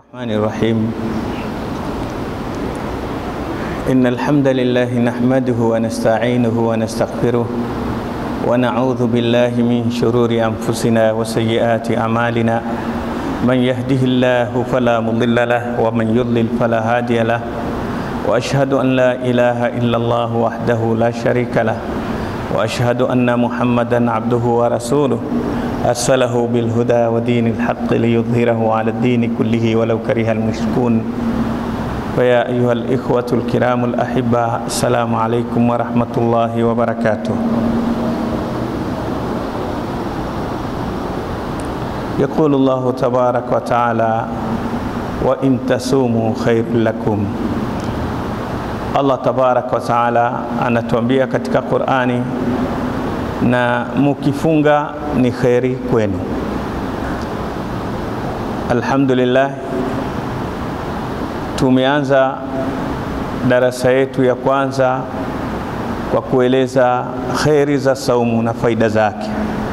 الرحمن الرحيم إن الحمد لله نحمده ونستعينه ونستغفره ونعوذ بالله من شرور أنفسنا وسيئات أعمالنا من يهده الله فلا مضل له ومن يضلل فلا هادي له وأشهد أن لا إله إلا الله وحده لا شريك له وأشهد أن محمدا عبده ورسوله أرسله بالهدى ودين الحق ليظهره على الدين كله ولو كره المشركون فيا أيها الإخوة الكرام الأحبة السلام عليكم ورحمة الله وبركاته يقول الله تبارك وتعالى وإن تصوموا خير لكم Allah tabaraka wa taala anatuambia katika Qur'ani, na mukifunga ni kheri kwenu. Alhamdulillah, tumeanza darasa yetu ya kwanza kwa kueleza kheri za saumu na faida zake.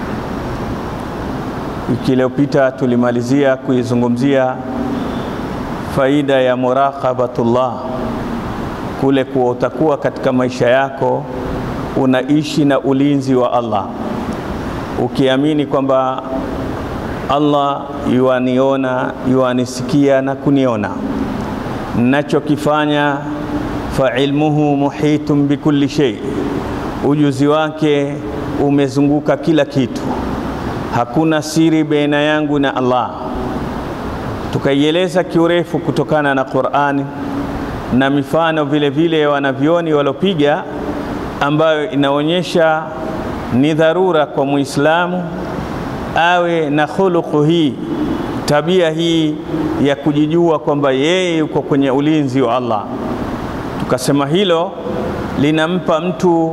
Wiki iliyopita tulimalizia kuizungumzia faida ya muraqabatullah kule kuwa utakuwa katika maisha yako unaishi na ulinzi wa Allah, ukiamini kwamba Allah yuaniona, yuanisikia na kuniona nachokifanya. fa ilmuhu muhitun bikulli shay, ujuzi wake umezunguka kila kitu, hakuna siri baina yangu na Allah. Tukaieleza kiurefu kutokana na Qur'ani na mifano vile vile wanavyoni walopiga ambayo inaonyesha ni dharura kwa Muislamu awe na khuluqu hii, tabia hii ya kujijua kwamba yeye yuko kwenye ulinzi wa Allah. Tukasema hilo linampa mtu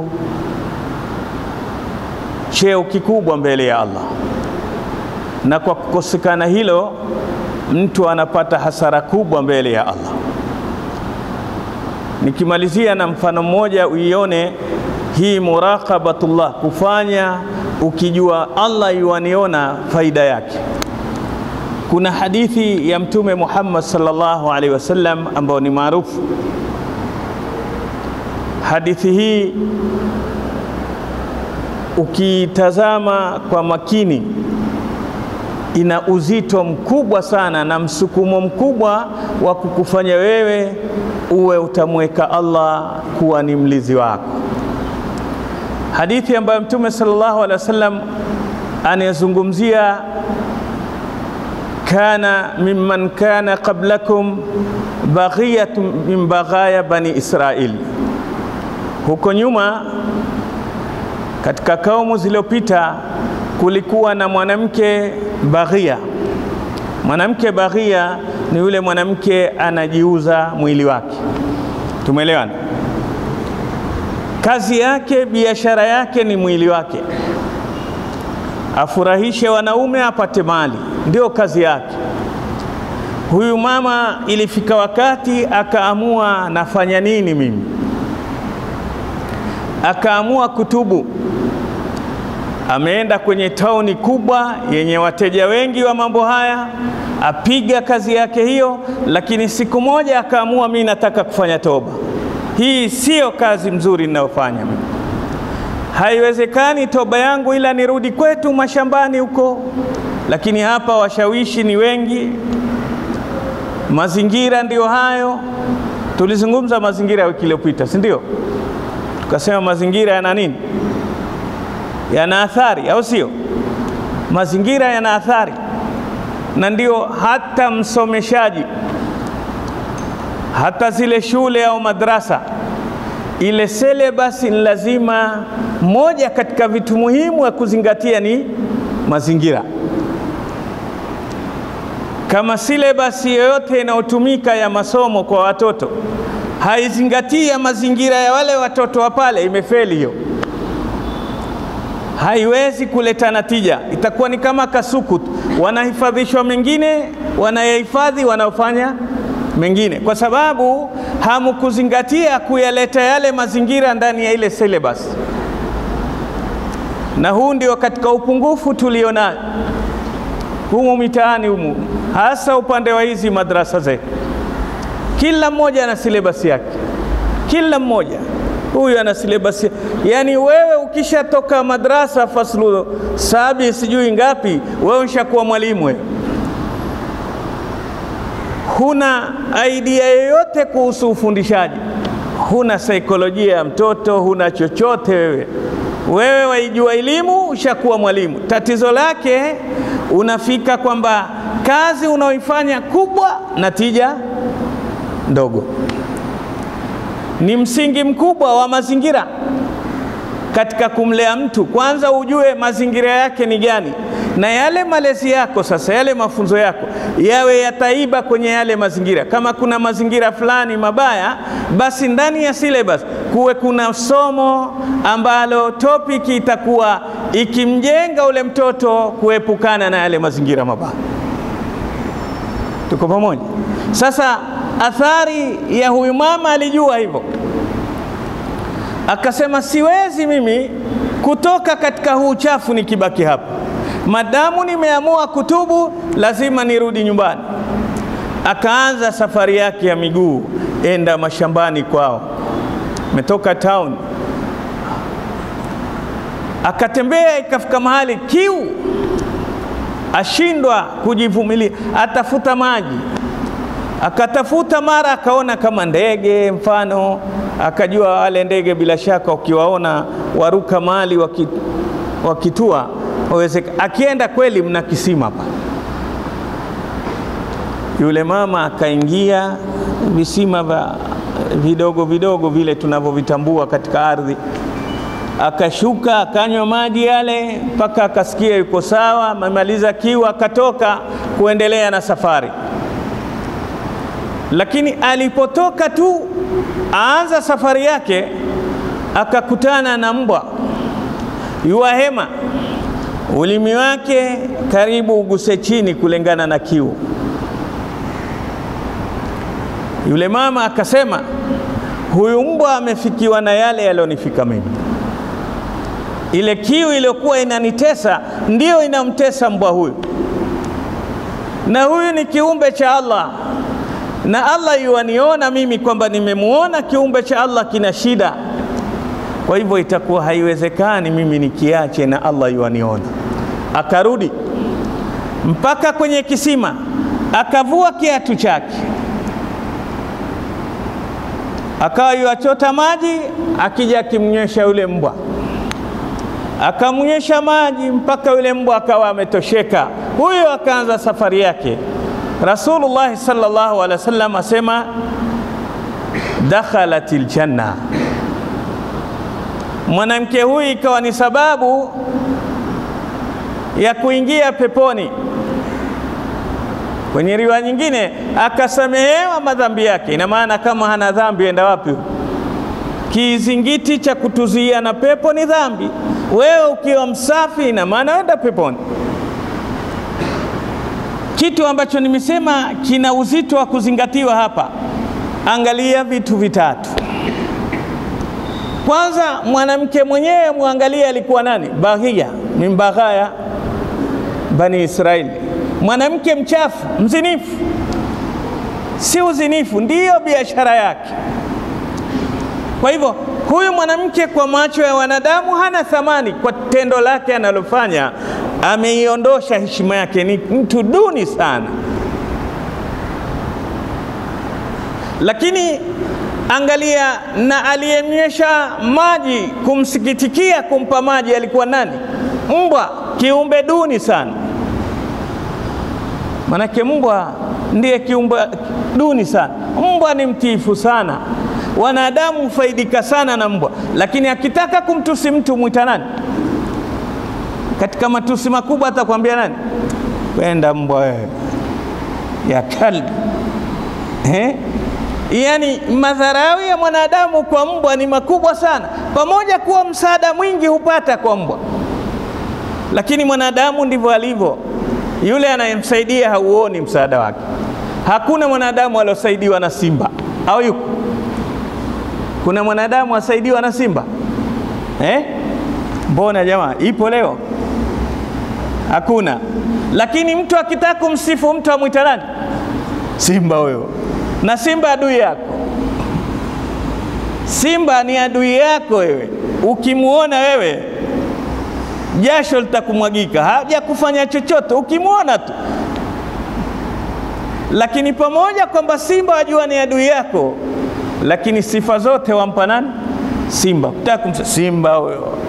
cheo kikubwa mbele ya Allah, na kwa kukosekana hilo mtu anapata hasara kubwa mbele ya Allah. Nikimalizia na mfano mmoja uione hii muraqabatullah, kufanya ukijua Allah yuaniona faida yake. Kuna hadithi ya Mtume Muhammad sallallahu alaihi wasallam ambayo ni maarufu. Hadithi hii ukitazama kwa makini ina uzito mkubwa sana na msukumo mkubwa wa kukufanya wewe uwe utamweka Allah kuwa ni mlizi wako. Hadithi ambayo Mtume sallallahu alaihi wasallam anayezungumzia, kana mimman kana qablakum baghiyatun min baghaya bani Israil, huko nyuma katika kaumu zilizopita kulikuwa na mwanamke baghia. Mwanamke baghia ni yule mwanamke anajiuza mwili wake, tumeelewana? Kazi yake, biashara yake ni mwili wake, afurahishe wanaume, apate mali, ndio kazi yake. Huyu mama ilifika wakati akaamua, nafanya nini mimi? Akaamua kutubu ameenda kwenye tauni kubwa yenye wateja wengi wa mambo haya, apiga kazi yake hiyo, lakini siku moja akaamua, mimi nataka kufanya toba. Hii siyo kazi mzuri ninayofanya mimi, haiwezekani toba yangu ila nirudi kwetu mashambani huko. Lakini hapa washawishi ni wengi, mazingira ndiyo hayo. Tulizungumza mazingira ya wiki iliyopita, si ndio? Tukasema mazingira yana nini? yana athari, au sio? Mazingira yana athari, na ndio hata msomeshaji, hata zile shule au madrasa, ile selebasi ni lazima, moja katika vitu muhimu ya kuzingatia ni mazingira. Kama silebasi yoyote inayotumika ya masomo kwa watoto haizingatii ya mazingira ya wale watoto wa pale, imefeli hiyo haiwezi kuleta natija, itakuwa ni kama kasuku tu, wanahifadhishwa mengine, wanayahifadhi wanaofanya mengine, kwa sababu hamkuzingatia kuyaleta yale mazingira ndani ya ile syllabus. Na huu ndio katika upungufu tulionayo. humu mitaani humu, hasa upande wa hizi madrasa zetu, kila mmoja ana silebasi yake, kila mmoja huyu ana silebasi. Yani wewe ukishatoka madrasa faslu sabi sijui ngapi, wewe ushakuwa mwalimu wewe huna idea yoyote kuhusu ufundishaji, huna saikolojia ya mtoto, huna chochote wewe. Wewe waijua elimu, ushakuwa mwalimu. Tatizo lake unafika kwamba kazi unaoifanya kubwa, natija ndogo. Ni msingi mkubwa wa mazingira katika kumlea mtu. Kwanza ujue mazingira yake ni gani, na yale malezi yako sasa, yale mafunzo yako yawe yataiba kwenye yale mazingira. Kama kuna mazingira fulani mabaya, basi ndani ya syllabus kuwe kuna somo ambalo topiki itakuwa ikimjenga ule mtoto kuepukana na yale mazingira mabaya. Tuko pamoja? Sasa athari ya huyu mama alijua hivyo, akasema siwezi mimi kutoka katika huu uchafu nikibaki hapa madamu nimeamua kutubu, lazima nirudi nyumbani. Akaanza safari yake ya miguu, enda mashambani kwao, metoka town, akatembea, ikafika mahali kiu, ashindwa kujivumilia, atafuta maji, akatafuta, mara akaona kama ndege mfano, akajua wale ndege bila shaka ukiwaona waruka mahali wakitua wawezeka akienda kweli, mna kisima hapa. Yule mama akaingia visima vya vidogo vidogo vile tunavyovitambua katika ardhi, akashuka akanywa maji yale mpaka akasikia yuko sawa, amemaliza kiu, akatoka kuendelea na safari. Lakini alipotoka tu aanza safari yake, akakutana na mbwa yuwahema ulimi wake karibu uguse chini kulingana na kiu. Yule mama akasema, huyu mbwa amefikiwa na yale yaliyonifika mimi. Ile kiu iliyokuwa inanitesa ndiyo inamtesa mbwa huyu, na huyu ni kiumbe cha Allah, na Allah yuwaniona mimi kwamba nimemuona kiumbe cha Allah kina shida kwa hivyo itakuwa haiwezekani mimi nikiache na Allah yuaniona. Akarudi mpaka kwenye kisima, akavua kiatu chake, akawa yuachota maji, akija akimnywesha yule mbwa, akamnywesha maji mpaka yule mbwa akawa ametosheka. Huyo akaanza safari yake. Rasulullah sallallahu alaihi wasallam asema dakhalatil janna mwanamke huyu ikawa ni sababu ya kuingia peponi. Kwenye riwaya nyingine akasamehewa madhambi yake. Ina maana kama hana dhambi, enda wapi? Kizingiti cha kutuzuia na pepo ni dhambi. Wewe ukiwa msafi, ina maana enda peponi. Kitu ambacho nimesema kina uzito wa kuzingatiwa hapa, angalia vitu vitatu. Kwanza, mwanamke mwenyewe mwangalie alikuwa nani? Baghia min baghaya bani Israeli, mwanamke mchafu, mzinifu. Si uzinifu ndiyo biashara yake. Kwa hivyo huyu mwanamke kwa macho ya wanadamu hana thamani, kwa tendo lake analofanya ameiondosha heshima yake, ni mtu duni sana. Lakini angalia, na aliyemnywesha maji kumsikitikia kumpa maji alikuwa nani? Mbwa, kiumbe duni sana. Manake mbwa ndiye kiumbe duni sana. Mbwa ni mtiifu sana, wanadamu hufaidika sana na mbwa, lakini akitaka kumtusi mtu mwita nani? Katika matusi makubwa atakwambia nani? Kwenda mbwa wewe, ya kalbi eh? Yaani madharau ya mwanadamu kwa mbwa ni makubwa sana, pamoja kuwa msaada mwingi hupata kwa mbwa, lakini mwanadamu ndivyo alivyo. Yule anayemsaidia hauoni msaada wake. Hakuna mwanadamu aliosaidiwa na simba, au yuko? Kuna mwanadamu asaidiwa na simba eh? Mbona jamaa, ipo leo? Hakuna. lakini mtu akitaka kumsifu mtu amwita nani? Simba huyo, na simba adui yako. Simba ni adui yako wewe, ukimwona wewe jasho litakumwagika, haja kufanya chochote ukimwona tu. Lakini pamoja kwamba simba wajua ni adui yako, lakini sifa zote wampa nani? Simba. Kutaka kumsa simba huyo.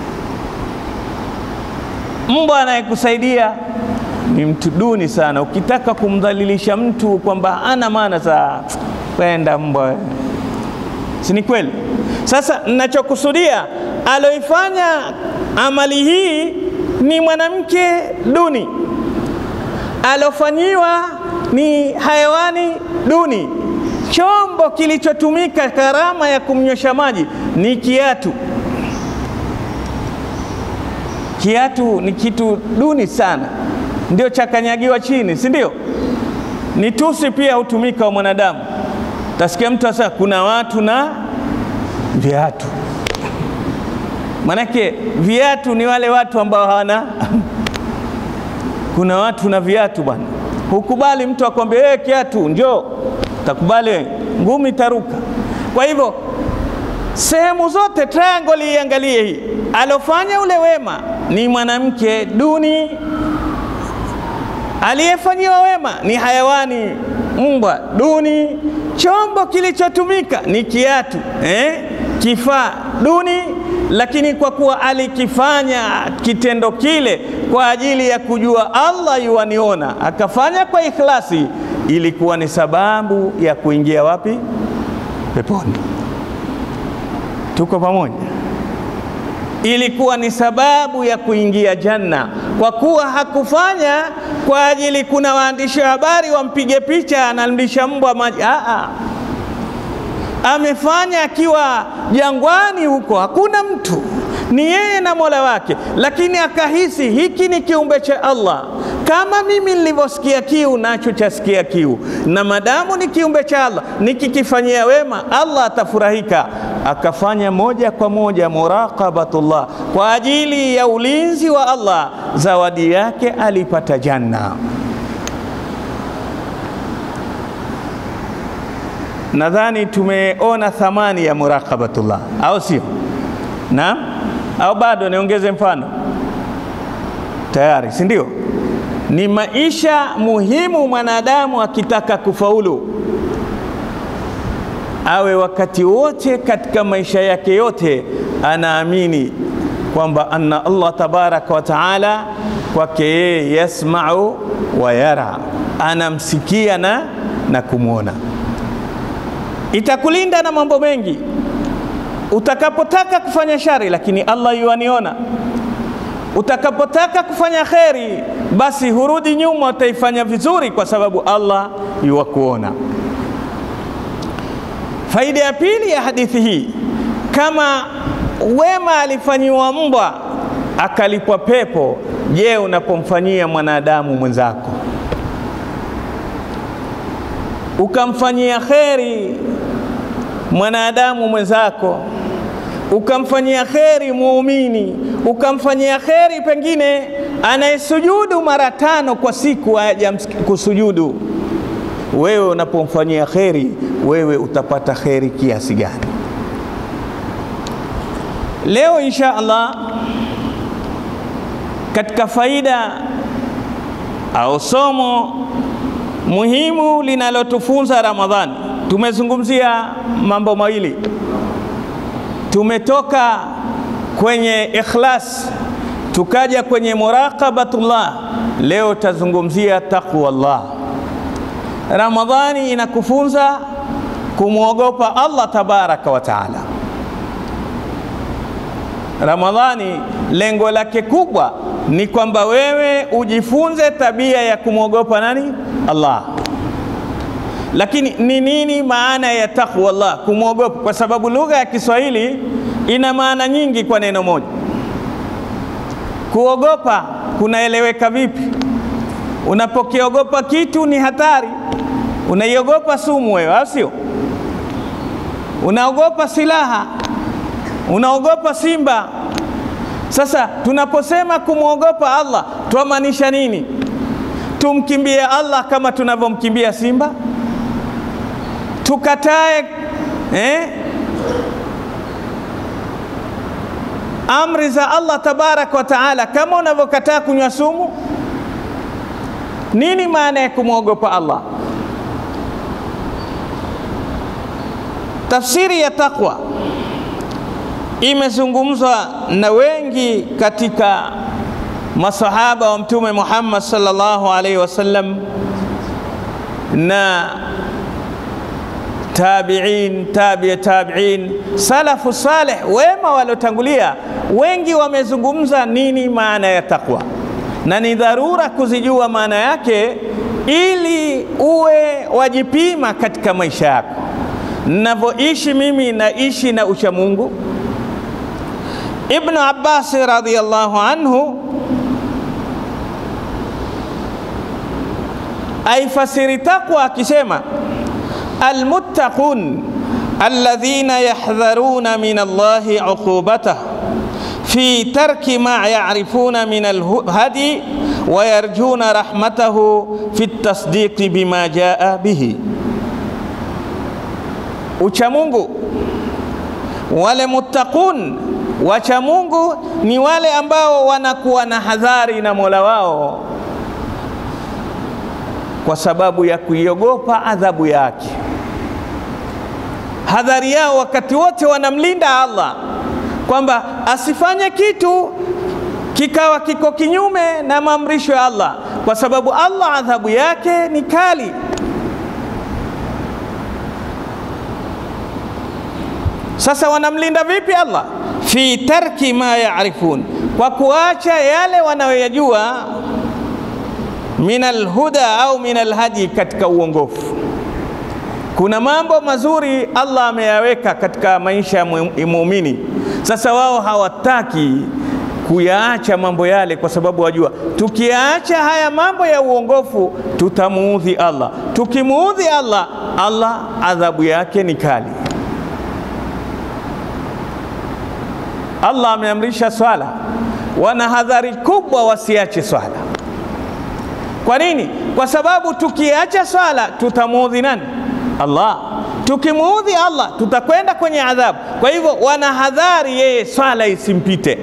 Mbwa anayekusaidia ni mtu duni sana. Ukitaka kumdhalilisha mtu kwamba ana maana za kwenda mbwa, si ni kweli? Sasa ninachokusudia aloifanya amali hii ni mwanamke duni, alofanyiwa ni hayawani duni. Chombo kilichotumika gharama ya kumnywesha maji ni kiatu. Kiatu ni kitu duni sana, ndio chakanyagiwa chini, si ndio? Ni tusi pia hutumika wa mwanadamu. Tasikia mtu asa kuna watu na viatu Manake viatu ni wale watu ambao hawana kuna watu na viatu bwana. Hukubali mtu akwambie wewe kiatu njoo, takubali ngumi taruka. Kwa hivyo sehemu zote triangle iangalie hii, alofanya ule wema ni mwanamke duni, aliyefanyiwa wema ni hayawani mbwa duni, chombo kilichotumika ni kiatu eh? kifaa duni lakini kwa kuwa alikifanya kitendo kile kwa ajili ya kujua Allah yuaniona, akafanya kwa ikhlasi, ilikuwa ni sababu ya kuingia wapi? Peponi. Tuko pamoja? Ilikuwa ni sababu ya kuingia janna, kwa kuwa hakufanya kwa ajili kuna waandishi wa habari wampige picha anamlisha mbwa maji. Aa, amefanya akiwa jangwani huko, hakuna mtu, ni yeye na Mola wake, lakini akahisi hiki ni kiumbe cha Allah, kama mimi nilivyosikia kiu nacho chasikia kiu, na madamu ni kiumbe cha Allah, nikikifanyia wema Allah atafurahika. Akafanya moja kwa moja muraqabatullah kwa ajili ya ulinzi wa Allah, zawadi yake alipata janna. Nadhani tumeona thamani ya muraqabatullah, au sio? Naam, au bado niongeze mfano? Tayari, si ndio? Ni maisha muhimu mwanadamu akitaka kufaulu, awe wakati wote katika maisha yake yote anaamini kwamba anna Allah tabaraka wa taala kwake yeye yasmau wa yara, anamsikia na, na kumwona itakulinda na mambo mengi utakapotaka kufanya shari, lakini Allah yuaniona. Utakapotaka kufanya kheri, basi hurudi nyuma, utaifanya vizuri kwa sababu Allah yuwakuona. Faida ya pili ya hadithi hii, kama wema alifanyiwa mbwa akalipwa pepo, je, unapomfanyia mwanadamu mwenzako ukamfanyia kheri mwanadamu mwenzako, ukamfanyia kheri muumini, ukamfanyia kheri pengine anayesujudu mara tano kwa siku haja kusujudu, wewe unapomfanyia kheri, wewe utapata kheri kiasi gani? Leo insha Allah katika faida au somo muhimu linalotufunza Ramadhani, tumezungumzia mambo mawili. Tumetoka kwenye ikhlas tukaja kwenye muraqabatullah, leo tazungumzia taqwallah. Ramadhani inakufunza kumwogopa Allah tabaraka wa taala. Ramadhani lengo lake kubwa ni kwamba wewe ujifunze tabia ya kumwogopa nani? Allah. Lakini ni nini maana ya taqwa Allah, kumwogopa? Kwa sababu lugha ya Kiswahili ina maana nyingi kwa neno moja. Kuogopa kunaeleweka vipi? Unapokiogopa kitu ni hatari, unaiogopa sumu wewe, au sio? Unaogopa silaha, unaogopa simba. Sasa tunaposema kumwogopa Allah twamaanisha nini? tumkimbie Allah kama tunavyomkimbia simba? Tukatae eh, amri za Allah tabaraka wa taala kama unavyokataa kunywa sumu? Nini maana ya kumwogopa Allah? Tafsiri ya taqwa imezungumzwa na wengi katika masahaba wa Mtume Muhammad sallallahu alaihi wasallam na tabiin, tabi tabiin, salafu saleh, wema waliotangulia, wengi wamezungumza nini maana ya taqwa, na ni dharura kuzijua maana yake ili uwe wajipima katika maisha yako. Navyoishi mimi naishi na ucha Mungu. Ibnu Abbas radhiyallahu anhu aifasiri taqwa akisema, almuttaqun alladhina yahdharuna min Allahi uqubatah fi tarki ma yarifuna min alhadi wa yarjuna rahmatahu fi tasdiqi bima jaa bihi Uchamungu, wale muttaqun wacha Mungu ni wale ambao wanakuwa na hadhari na Mola wao kwa sababu ya kuiogopa adhabu yake. Hadhari yao wakati wote wanamlinda Allah kwamba asifanye kitu kikawa kiko kinyume na maamrisho ya Allah, kwa sababu Allah adhabu yake ni kali. Sasa wanamlinda vipi Allah? fi tarki ma yarifun, kwa kuacha yale wanayoyajua, min alhuda au min alhadi, katika uongofu. Kuna mambo mazuri Allah ameyaweka katika maisha ya muumini. Sasa wao hawataki kuyaacha mambo yale, kwa sababu wajua, tukiyaacha haya mambo ya uongofu tutamuudhi Allah. Tukimuudhi Allah, Allah adhabu yake ni kali. Allah ameamrisha swala, wana hadhari kubwa wasiache swala. Kwa nini? Kwa sababu tukiacha swala tutamuudhi nani? Allah. Tukimuudhi Allah tutakwenda kwenye adhabu. Kwa hivyo wana hadhari yeye swala isimpite,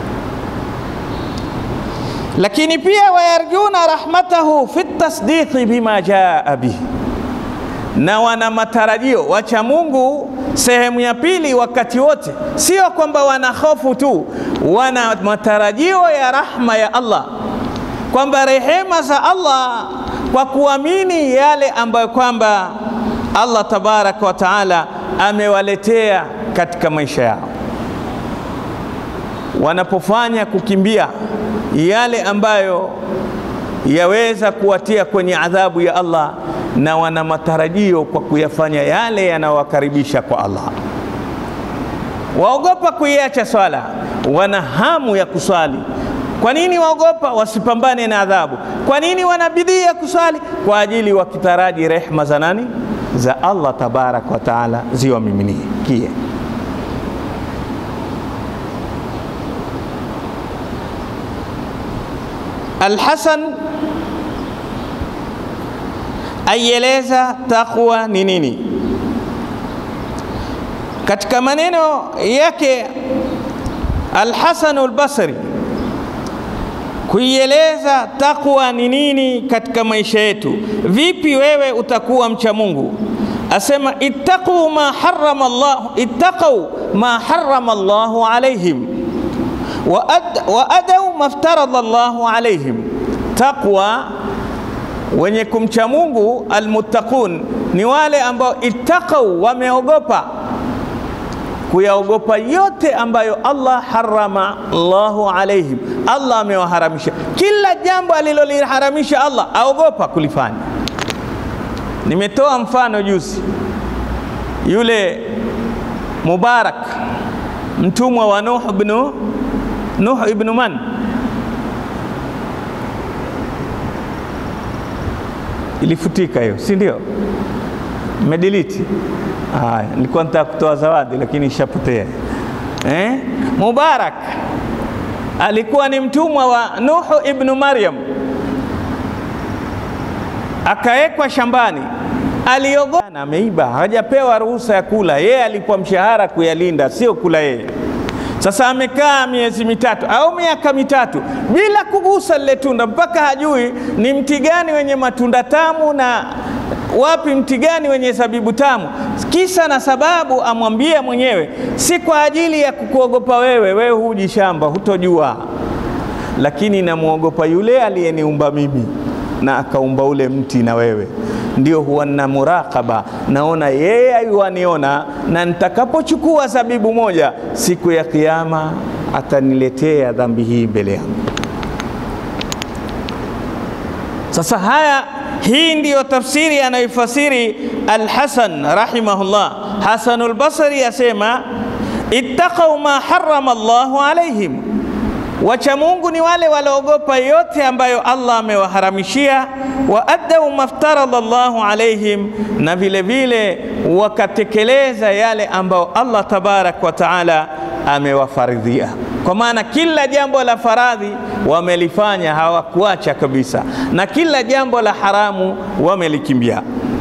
lakini pia wayarjuna rahmatahu fi tasdiqi bima jaa bihi, na wana matarajio wacha Mungu sehemu ya pili, wakati wote, sio kwamba wana hofu tu, wana matarajio ya rahma ya Allah, kwamba rehema za Allah kwa kuamini yale ambayo kwamba Allah tabaraka wa taala amewaletea katika maisha yao, wanapofanya kukimbia yale ambayo yaweza kuwatia kwenye adhabu ya Allah na wana matarajio kwa kuyafanya yale yanayowakaribisha kwa Allah. Waogopa kuiacha swala, wana hamu ya kuswali. Kwa nini waogopa? Wasipambane na adhabu. Kwa nini wana bidii ya kuswali? Kwa ajili wakitaraji rehma za nani? Za Allah tabaraka wa taala ziwamiminikie. Alhasan aieleza taqwa ni nini katika maneno yake Alhasanu Albasri kuieleza taqwa ni nini katika maisha yetu. Vipi wewe utakuwa mcha Mungu? Asema ittaqu ma harrama Allah, ittaqu ma harrama Allahu alaihim wa, ad, wa adau maftaradha Allahu alaihim. Taqwa wenye kumcha Mungu almuttaqun ni wale ambao ittaqau, wameogopa kuyaogopa yote ambayo Allah harama Allahu alaihim, Allah amewaharamisha. Kila jambo aliloliharamisha Allah aogopa kulifanya. Nimetoa mfano juzi, yule Mubarak mtumwa wa Nuh ibn Nuh ibn man ilifutika hiyo, si ndio? Medelete. Haya, nilikuwa nataka kutoa zawadi lakini ishapotea. Eh? Mubarak alikuwa ni mtumwa wa Nuhu ibnu Maryam. akawekwa shambani, aliogopa na ameiba, hajapewa ruhusa ya kula. Yeye alipwa mshahara kuyalinda, sio kula yeye. Sasa amekaa miezi mitatu au miaka mitatu bila kugusa lile tunda, mpaka hajui ni mti gani wenye matunda tamu na wapi mti gani wenye zabibu tamu. Kisa na sababu amwambie mwenyewe, si kwa ajili ya kukuogopa wewe, wewe huji shamba, hutojua, lakini namwogopa yule aliyeniumba mimi na akaumba ule mti na wewe ndio huwa na murakaba, naona yeye ayuaniona, na nitakapochukua zabibu moja siku ya Kiyama ataniletea dhambi hii mbele yangu. Sasa haya, hii ndiyo tafsiri anayoifasiri Alhasan rahimahullah. Hasanul Basri asema ittaqau ma harrama Allahu alaihim Wacha Mungu ni wale waloogopa yote ambayo Allah amewaharamishia, wa addau maftaradha Allahu alaihim, na vile vile wakatekeleza yale ambayo Allah tabarak wa taala amewafaridhia. Kwa maana kila jambo la faradhi wamelifanya, hawakuacha kabisa, na kila jambo la haramu wamelikimbia.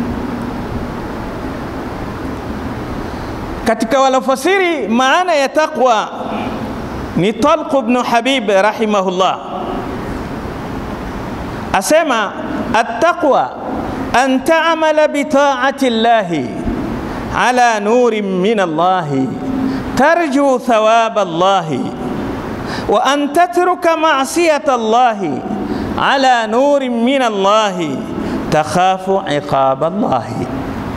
Katika walofasiri maana ya taqwa ni Talq ibn Habib rahimahullah asema attaqwa an ta'mala bi ta'ati llahi ala nurin min allahi tarju thawaba allahi wa an tatruka ma'siyata allahi ala nurin min allahi takhafu iqaba allahi.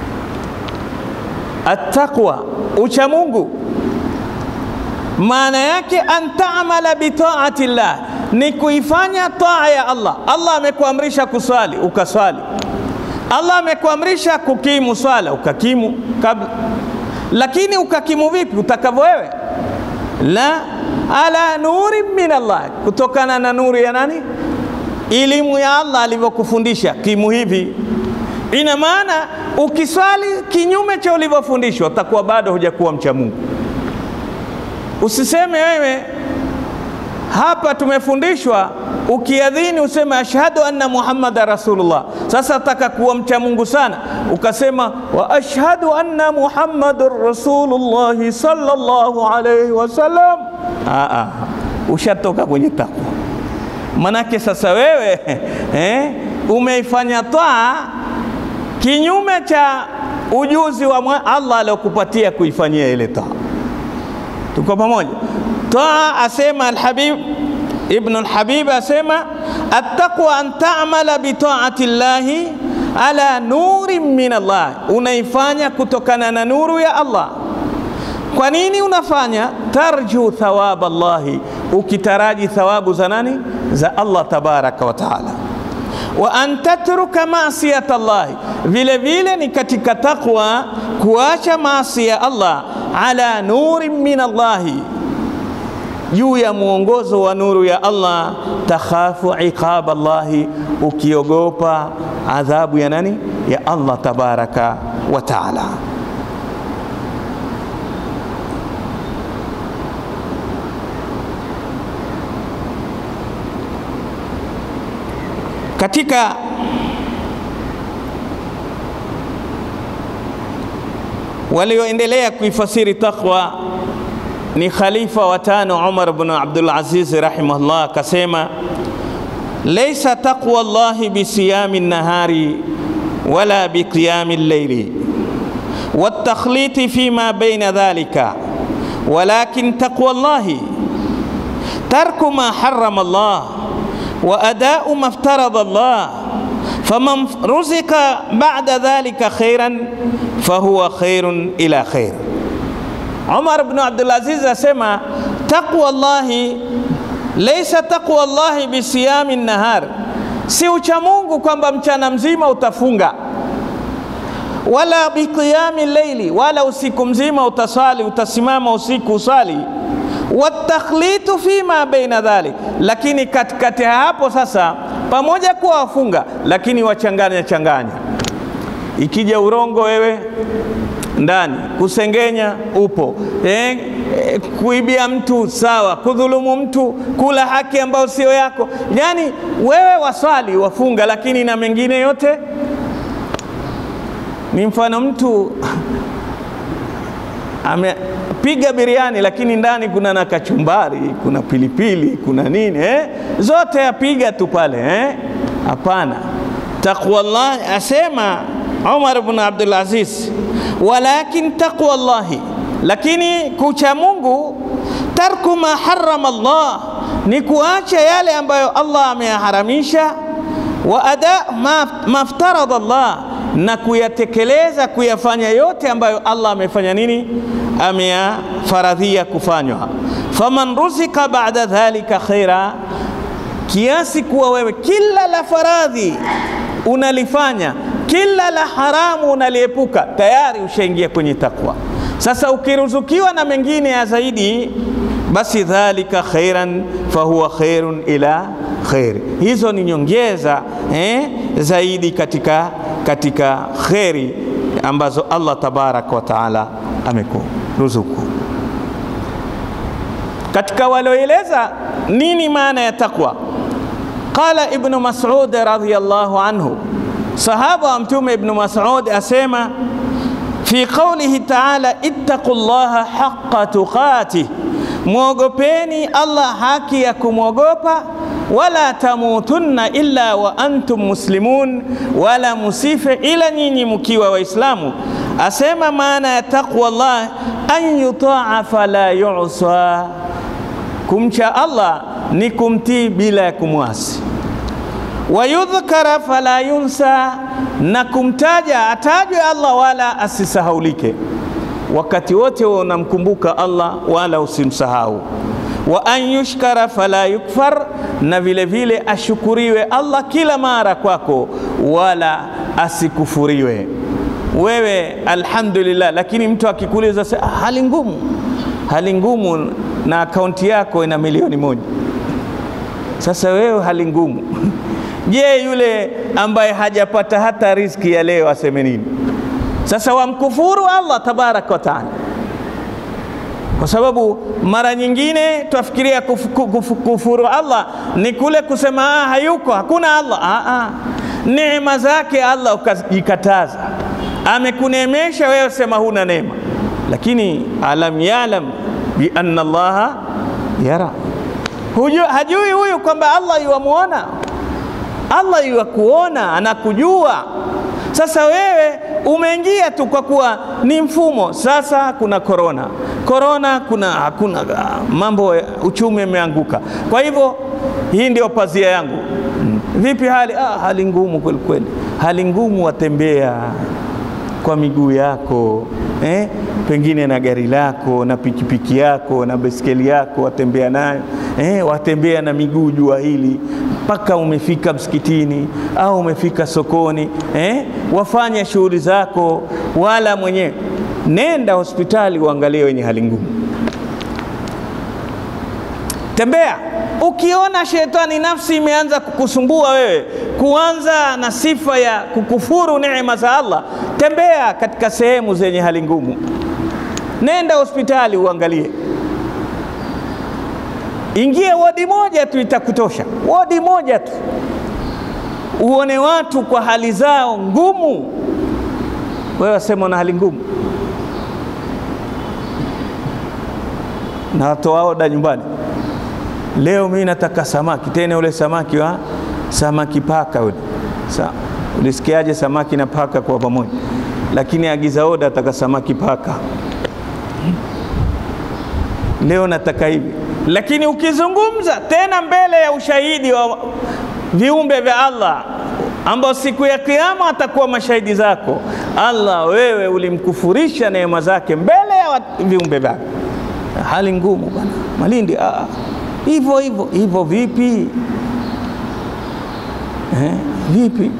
Attaqwa, ucha Mungu maana yake an taamala bitaati llah, ni kuifanya taa ya Allah. Allah amekuamrisha kuswali ukaswali, Allah amekuamrisha kukimu swala ukakimu kabla, lakini ukakimu vipi? Utakavyo wewe, la ala nuri min Allah, kutokana na nuru ya nani? Elimu ya Allah alivyokufundisha kimu hivi. Ina maana ukiswali kinyume cha ulivyofundishwa utakuwa bado hujakuwa mcha Mungu. Usiseme wewe hapa tumefundishwa ukiadhini useme ashhadu anna muhammada rasulullah. Sasa nataka kuwa mcha Mungu sana, ukasema wa ashhadu anna muhammadur rasulullahi sallallahu alayhi wasallam. Aa, ushatoka kwenye takwa. Manake sasa wewe eh, umeifanya taa kinyume cha ujuzi wa Allah aliokupatia kuifanyia ile taa. Tuko pamoja? Taa asema Alhabib Ibn Alhabib asema attaqwa an ta'mala bi ta'ati llahi ala nurin min Allah, unaifanya kutokana na nuru ya Allah. Kwa nini unafanya? Tarju thawaba Allahi, ukitaraji thawabu za nani? Za Allah tabaraka wa taala. Wa an tatruka maasiyata Allahi, vile vile ni katika taqwa kuacha maasi ya Allah ala nurin min Allahi, juu ya mwongozo wa nuru ya Allah. Takhafu iqaba Allahi, ukiogopa adhabu ya nani? Ya Allah tabaraka wa taala. Katika walioendelea kuifasiri taqwa ni khalifa wa tano Umar bin Abdul Aziz rahimahullah, akasema laisa taqwa Allahi bisiyami nahari wala biqiyami llaili watakhliti fima baina dhalika walakin taqwa Allahi tarku ma harrama Allah wa adau ma iftarada Allah faman ruzika ba'da dhalika khairan fahuwa khairun ila khair. Umar ibn Abdul Aziz asema taqwa Allahi laysa taqwa Allahi bisiyami nahar, si ucha Mungu kwamba mchana mzima utafunga, wala biqiyami leili, wala usiku mzima utasali, utasimama usiku usali watakhlitu fima baina dhalik, lakini katikati ya hapo sasa, pamoja kuwa wafunga, lakini wachanganya changanya Ikija urongo wewe ndani, kusengenya upo eh, eh, kuibia mtu sawa, kudhulumu mtu, kula haki ambayo sio yako. Yani wewe waswali wafunga, lakini na mengine yote ni mfano mtu amepiga biriani lakini ndani kuna na kachumbari, kuna pilipili, kuna nini eh? Zote apiga tu pale eh? Hapana. Taqwallah asema Umar ibn Abdul Aziz, walakin taqwallahi, lakini kucha Mungu, tarku ma harrama Allah, ni kuacha yale ambayo Allah ameyaharamisha, wa ada ma maftarada Allah na kuyatekeleza kuyafanya yote ambayo Allah amefanya nini, ameyafaradhia kufanywa. Faman ruzika ba'da dhalika khaira, kiasi kuwa wewe kila la faradhi unalifanya, kila la haramu unaliepuka, tayari ushaingia kwenye takwa. Sasa ukiruzukiwa na mengine ya zaidi, basi dhalika khairan fahuwa khairun ila khairi, hizo ni nyongeza eh, zaidi katika katika kheri ambazo Allah tabaraka wa taala amekuruzuku. Katika walioeleza nini maana ya takwa, qala Ibnu Mas'ud radhiyallahu anhu, sahaba wa Mtume Ibnu Mas'ud asema fi qawlihi taala ittaqu llaha haqqa tuqatih, mwogopeni Allah haki ya kumwogopa wala tamutunna illa wa antum muslimun, wala musife ila nyinyi mkiwa Waislamu. Asema maana ya taqwa Allah an yutaa fala yusa, kumcha Allah ni kumtii bila ya kumwasi. Wa yudhkara fala yunsa, na kumtaja atajwe Allah wala asisahaulike. Wakati wote unamkumbuka Allah wala usimsahau wa an yushkara fala yukfar, na vile vile ashukuriwe Allah kila mara kwako, wala asikufuriwe. Wewe alhamdulillah, lakini mtu akikuuliza hali ngumu, hali ngumu na akaunti yako ina milioni moja, sasa wewe hali ngumu. Je, yule ambaye hajapata hata riziki ya leo aseme nini? Sasa wamkufuru Allah tabaraka wa taala kwa sababu mara nyingine twafikiria kuf, kuf, kufuru Allah ni kule kusema ah, hayuko hakuna Allah. Ah, ah. Neema zake Allah ukajikataza, amekuneemesha wewe, sema huna neema, lakini alam yalam bi anna Allaha yara, hujui, hajui huyu kwamba Allah yuwamuona, Allah yuwakuona, anakujua. Sasa wewe umeingia tu kwa kuwa ni mfumo. Sasa kuna korona, korona kuna hakuna mambo, uchumi umeanguka. Kwa hivyo hii ndio pazia yangu. Vipi hali? Ah, hali ngumu kweli kweli, hali ngumu. Watembea kwa miguu yako eh? pengine na gari lako na pikipiki yako na baiskeli yako watembea nayo eh? watembea na miguu jua hili mpaka umefika msikitini au umefika sokoni eh? wafanya shughuli zako, wala mwenyewe nenda hospitali uangalie wenye hali ngumu, tembea. Ukiona shetani nafsi imeanza kukusumbua wewe, kuanza na sifa ya kukufuru neema za Allah, tembea katika sehemu zenye hali ngumu, nenda hospitali uangalie. Ingie wodi moja tu itakutosha, wodi moja tu, uone watu kwa hali zao ngumu. Wewe wasema una hali ngumu, na watoa oda nyumbani Leo mimi nataka samaki, tena ule samaki wa samaki paka ule. Sa, ulisikiaje samaki na paka kwa pamoja? Lakini agiza oda, ataka samaki paka. Leo nataka hivi, lakini ukizungumza tena mbele ya ushahidi wa viumbe vya Allah ambao siku ya Kiyama atakuwa mashahidi zako, Allah, wewe ulimkufurisha neema zake mbele ya viumbe vyake. Hali ngumu bwana Malindi, ah hivyo hivyo hivyo. Vipi eh? Vipi?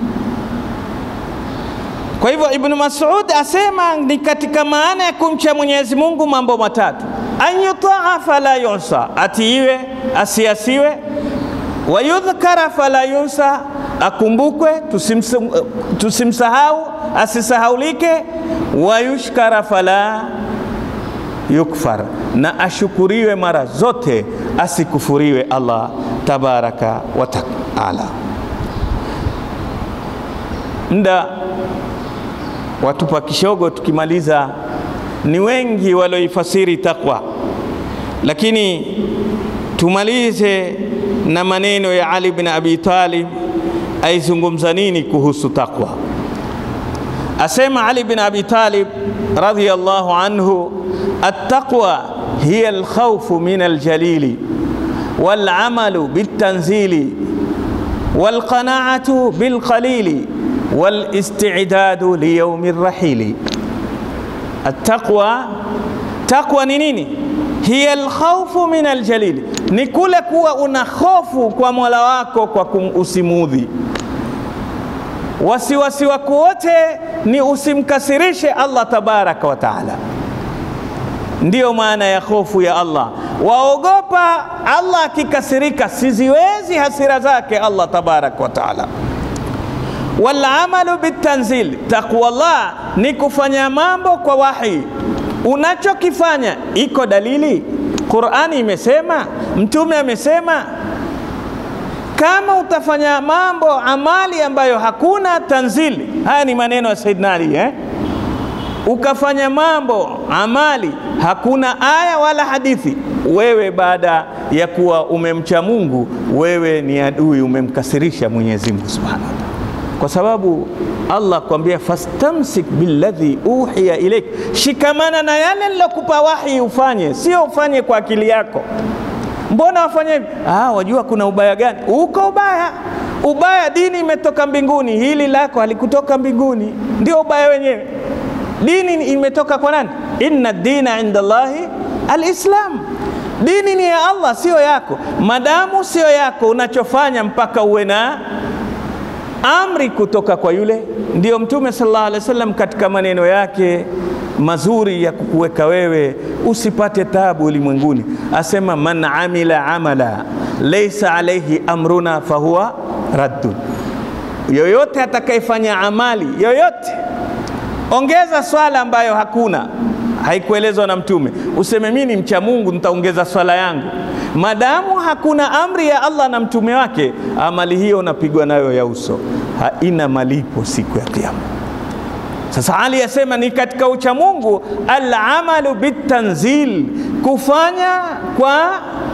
Kwa hivyo Ibn Mas'ud asema ni katika maana ya kumcha Mwenyezi Mungu mambo matatu: an yutaa fala yusa, atiiwe asiasiwe, wa yudhkara fala yunsa, akumbukwe tusimsahau, asisahaulike, wayushkara fala yukfar, na ashukuriwe mara zote, asikufuriwe Allah tabaraka wa taala. Mda watupa kishogo, tukimaliza. Ni wengi walioifasiri takwa, lakini tumalize na maneno ya Ali bin Abi Talib aizungumza nini kuhusu takwa. Asema Ali bin Abi Talib radhiyallahu anhu, attaqwa hiya alkhawfu min aljalili walamalu biltanzili walqanaatu bilqalili walistidadu liyaumi rrahili. Attaqwa, taqwa ni nini? hiya alkhawfu min aljalili, ni kule kuwa una hofu kwa Mola wako kwa usimudhi. Wasiwasi wako wote ni usimkasirishe Allah tabaraka wa taala. Ndiyo maana ya hofu ya Allah, waogopa Allah akikasirika, siziwezi hasira zake Allah tabaraka wa taala. Walamalu bitanzil, taqwallah ni kufanya mambo kwa wahi unachokifanya iko dalili. Qurani imesema, Mtume amesema. Kama utafanya mambo amali ambayo hakuna tanzili, haya ni maneno ya Saidina Ali eh? Ukafanya mambo amali hakuna aya wala hadithi, wewe baada ya kuwa umemcha Mungu, wewe ni adui, umemkasirisha Mwenyezi Mungu Subhanahu wa Ta'ala, kwa sababu Allah kwambia fastamsik billadhi uhiya ilaik, shikamana na yale nilokupa wahi ufanye, sio ufanye kwa akili yako. Mbona wafanye hivi? Ah, wajua kuna ubaya gani? Uko ubaya, ubaya. Dini imetoka mbinguni, hili lako halikutoka mbinguni, ndio ubaya wenyewe. Dini imetoka kwa nani? Inna dina inda Allahi alislam, dini ni ya Allah, sio yako. Madamu sio yako, unachofanya mpaka uwe na amri kutoka kwa yule. Ndiyo Mtume sallallahu alaihi wasallam katika maneno yake mazuri ya kukuweka wewe usipate tabu ulimwenguni, asema man amila amala laysa alaihi amruna fahuwa raddun, yoyote atakayefanya amali yoyote, ongeza swala ambayo hakuna haikuelezwa na Mtume, useme mimi ni mcha Mungu nitaongeza swala yangu Madamu hakuna amri ya Allah na mtume wake, amali hiyo unapigwa nayo ya uso, haina malipo siku ya Kiyama. Sasa Ali asema ni katika ucha Mungu, alamalu bitanzil, kufanya kwa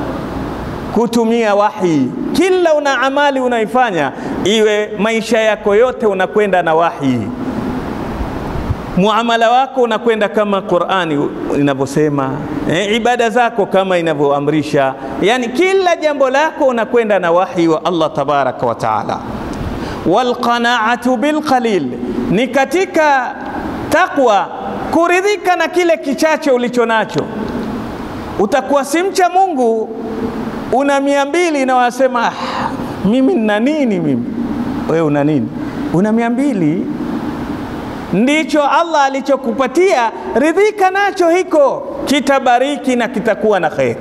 kutumia wahi. Kila una amali unaifanya, iwe maisha yako yote unakwenda na wahi muamala wako unakwenda kama Qur'ani inavyosema, e, ibada zako kama inavyoamrisha, yani kila jambo lako unakwenda na wahi wa Allah tabaraka wa taala. Walqanaatu bilqalil, ni katika taqwa kuridhika na kile kichache ulicho nacho. Utakuwa si mcha Mungu, una mia mbili na wasema ah, mimi nina nini? Mimi wewe una nini? Una mia mbili ndicho Allah alichokupatia, ridhika nacho, hiko kitabariki na kitakuwa na kheri.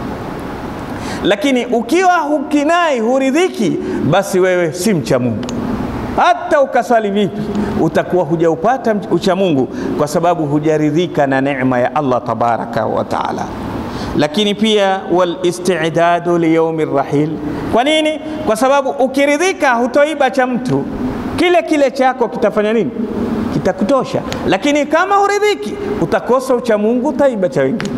Lakini ukiwa hukinai, huridhiki, basi wewe si mcha Mungu. Hata ukasali vipi, utakuwa hujaupata ucha Mungu kwa sababu hujaridhika na neema ya Allah tabaraka wa taala. Lakini pia wal istidadu liyaumi rahil. Kwa nini? Kwa sababu ukiridhika, hutoiba cha mtu, kile kile chako kitafanya nini? kitakutosha. Lakini kama huridhiki, utakosa ucha Mungu, utaiba cha wengine.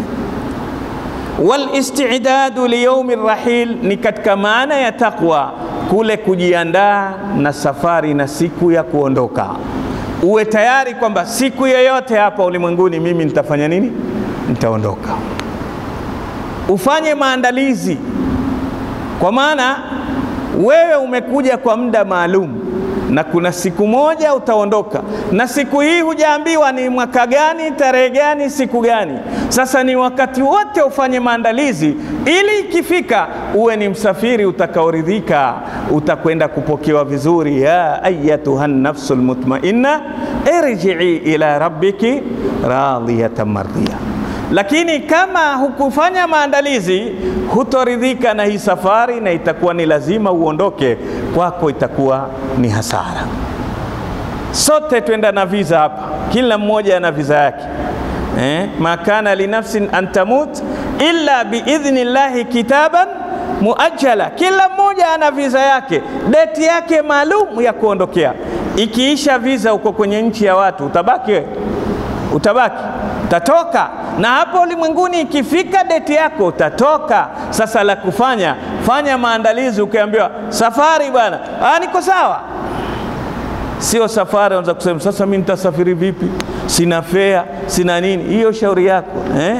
Wal istidadu liyaumi rahil ni katika maana ya taqwa, kule kujiandaa na safari na siku ya kuondoka. Uwe tayari kwamba siku yoyote hapa ulimwenguni mimi nitafanya nini? Nitaondoka. Ufanye maandalizi, kwa maana wewe umekuja kwa muda maalum na kuna siku moja utaondoka, na siku hii hujaambiwa ni mwaka gani, tarehe gani, siku gani. Sasa ni wakati wote ufanye maandalizi, ili ikifika uwe ni msafiri utakaoridhika, utakwenda kupokewa vizuri. ya ayatuha nafsul mutmainna irjii ila rabbiki radiyatan mardiya. Lakini kama hukufanya maandalizi, hutoridhika na hii safari, na itakuwa ni lazima uondoke kwako, itakuwa ni hasara. sote twenda na visa hapa, kila mmoja ana visa yake eh, ma kana linafsin an tamut illa biidhni llahi kitaban muajjala. Kila mmoja ana visa yake, deti yake maalum ya kuondokea. Ikiisha visa uko kwenye nchi ya watu, utabaki wewe? Utabaki, utatoka na hapo ulimwenguni. Ikifika deti yako utatoka. Sasa la kufanya, fanya maandalizi. Ukiambiwa safari, bwana, ah, niko sawa Sio safari anza kusema sasa mimi nitasafiri vipi? Sina fea, sina nini. Hiyo shauri yako eh?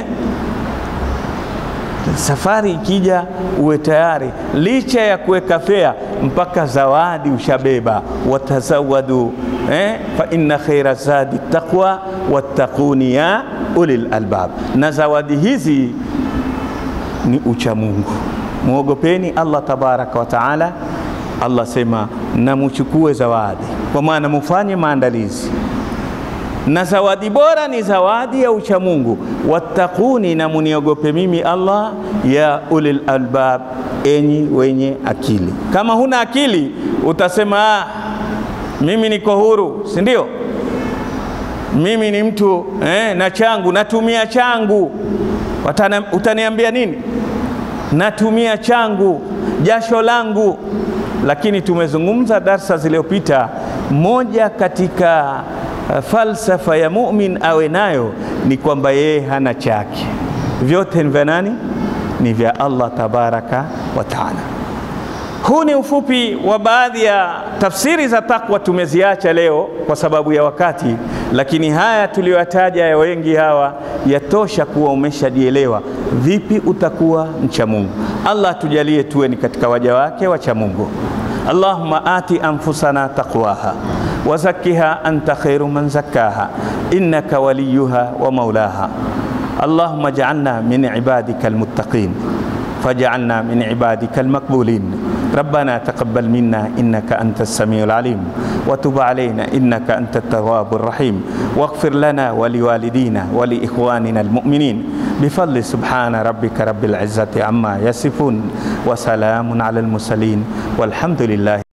Safari ikija uwe tayari, licha ya kuweka fea, mpaka zawadi ushabeba. Watazawadu eh? fa inna khaira zadi taqwa wattaquni ya ulil albab. Na zawadi hizi ni ucha Mungu, muogopeni Allah tabaraka wa taala. Allah sema na muchukue zawadi, kwa maana mufanye maandalizi, na zawadi bora ni zawadi ya uchamungu. Wattaquni, na muniogope mimi Allah, ya ulil albab, enyi wenye akili. Kama huna akili utasema ah, mimi niko huru, si ndio? Mimi ni mtu eh, na changu natumia changu. Watana, utaniambia nini? Natumia changu, jasho langu lakini tumezungumza darsa zilizopita, moja katika uh, falsafa ya mumin awe nayo ni kwamba yeye hana chake, vyote ni vya nani? Ni vya Allah tabaraka wa taala. Huu ni ufupi wa baadhi ya tafsiri za takwa, tumeziacha leo kwa sababu ya wakati, lakini haya tuliyoyataja ya wengi hawa yatosha kuwa umeshajielewa vipi utakuwa mcha Mungu. Allah atujalie tuwe ni katika waja wake wacha Mungu. Allahumma ati anfusana taqwaha wa zakkiha anta khairu man zakkaha innaka waliyuha wa maulaha Allahumma ij'alna min ibadika almuttaqin faj'alna min ibadika almaqbulin ربنا تقبل منا إنك أنت السميع العليم وتب علينا إنك أنت التواب الرحيم واغفر لنا ولوالدينا ولإخواننا المؤمنين بفضل سبحان ربك رب العزة عما يصفون وسلام على المرسلين والحمد لله